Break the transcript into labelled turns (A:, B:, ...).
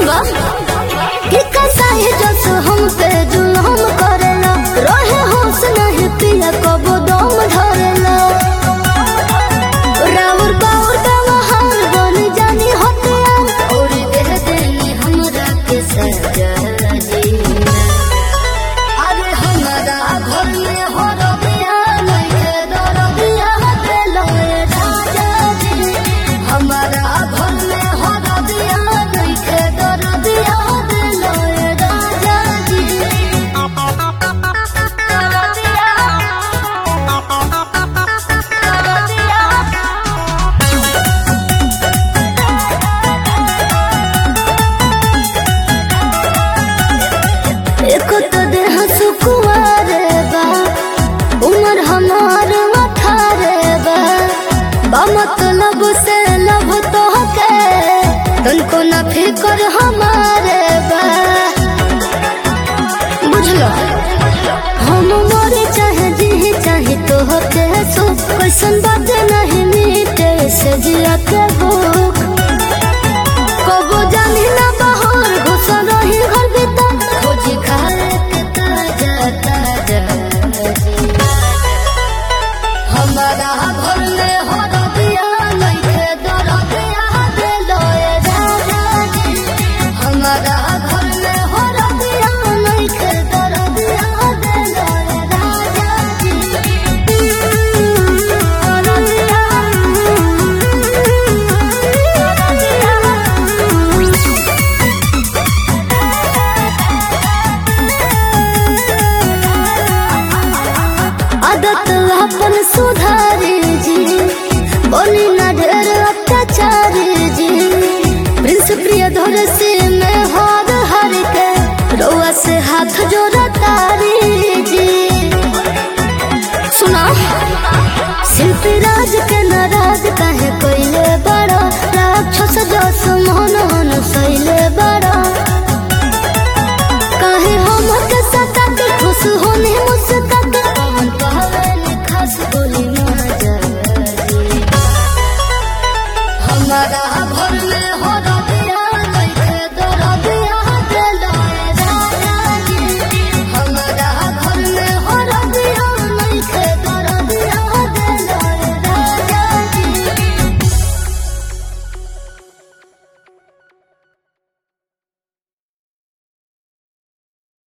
A: सुनबा कि कसाई जस हम पे जुल्म करेला रहे होश नहीं पिया कबो दम धरेला राउर बाउर व्यवहार बन जानी हटिया और दे देनी हमरा के सजा जीना अरे हमरा घर में हो रबिया नहीं दर बिया देलो ए राजा जी हमरा घर में हो रबिया नहीं दर बिया देलो ए राजा जी दर बिया दर बिया एक तो देह सुकुआरे बा उमर हमार अठारे बा बा मतलब से लब तो के तनको न फिकर हमारे बा बुझलो हम मरे चाहे जी चाहे तो के सो कैसन बात नहीं मीटे से जिया के भूख कबो जानी ना बहर घुसल रही घर भीतर खोजी खाए के ताजा ताजा हमारा घर में हो रबिया लइके दर बिया देलो ए राजा जी हमारा घर में हो रबिया लइके दर बिया देलो ए राजा जी आदत अपन सुधार